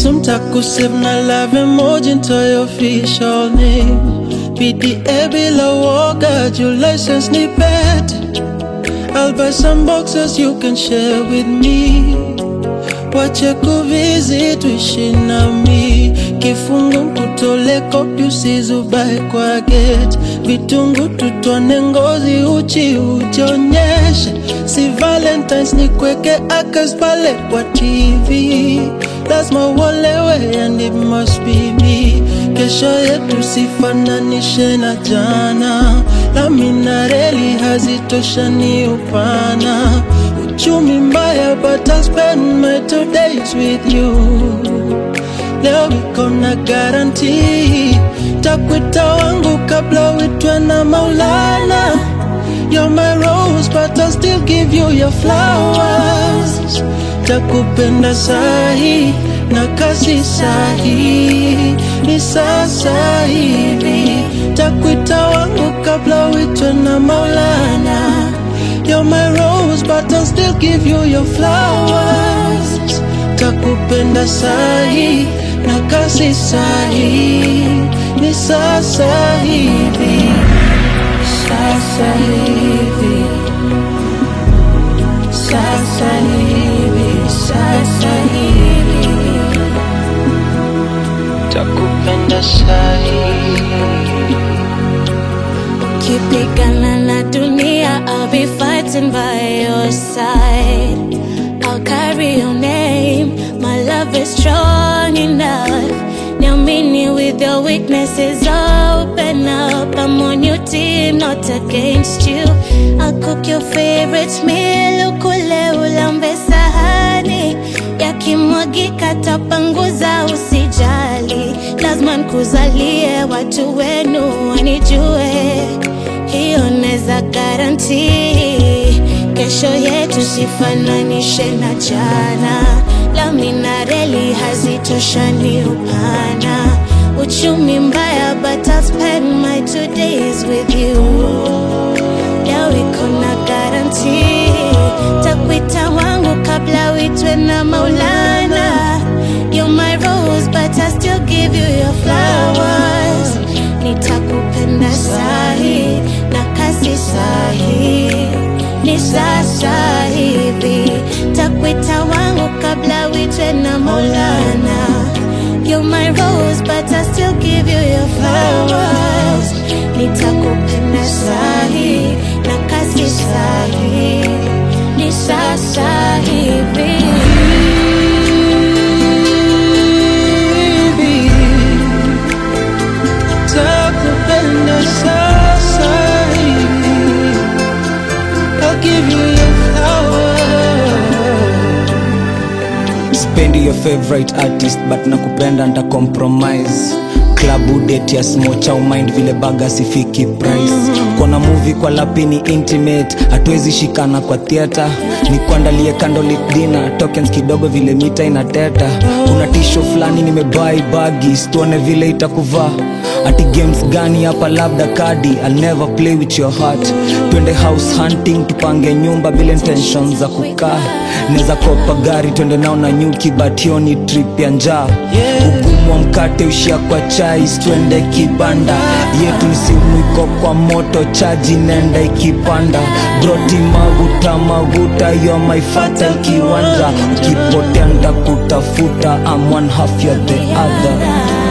Sumtakusave na love emoji into your official name PDA bila woga, your license ni pet I'll buy some boxes you can share with me Wache kuvizi tuishi nami Kifungu mkutole kopi usizubae kwa gate Vitungu tutone ngozi uchi ujionyeshe Si valentines ni kweke akas pale kwa TV Lazima uolewe and it must be me Kesho yetu sifananishe na jana Lami na reli hazitoshani upana Uchumi mbaya but I'll spend my two days with you Leo iko na guarantee Takwita wangu kabla uitwe na Maulana You're my rose but I'll still give you your flowers Takupenda sahi na kasi sahi Ni sasa hivi Takwita wangu kabla uitwe na Maulana You're my rose but I'll still give you your flowers Takupenda sahi na kasi sahi Ni sasa hivi Sasa hivi Sasa hivi Sasa hivi Takupenda sahi Ukipigana na dunia, I'll be fighting by your side. I'll carry your name. My love is strong enough. Niamini with your weaknesses, open up. I'm on your team, not against you. I'll cook your favorite meal, ukule ulambe sahani. Yakimwagika tapanguza, usijali. Lazima nikuzalie watu wenu wanijue hiyo neza garanti kesho yetu sifananishe na jana lami na reli hazitoshani upana uchumi mbaya but I'll spend my two days with you leo iko na garanti takwita wangu kabla uitwe na maulana You're my rose but I still give you your flowers nitakupenda sahi na kasi sahi ni sasa hivi takwita wangu kabla uitwe na maulana You're my rose but I still give you your flowers nitakupenda sahi na kasi sahi ni sasa hivi hivi Takupenda sasa hivi I'll give you your flowers spendi your favorite artist but nakupenda nta compromise klabu date ya smocha umind vile baga sifiki price kona movie kwa lapini intimate hatuwezi shikana kwa theatre ni kuandalie candlelit dinner tokens kidogo vile mita inateta kuna tisho fulani nimebai bagi tuone vile itakuvaa ati games gani hapa labda kadi I'll never play with your heart twende house hunting tupange nyumba bila intention za kukaa neza kopa gari twende nao na nyuki but hiyo ni trip ya njaa ugumu wa mkate ushia kwa chai twende kibanda yetu ni simu iko kwa moto chaji nenda ikipanda broti maguta maguta yo my fatal kiwanja ukipotea ndakutafuta I'm one half you're the other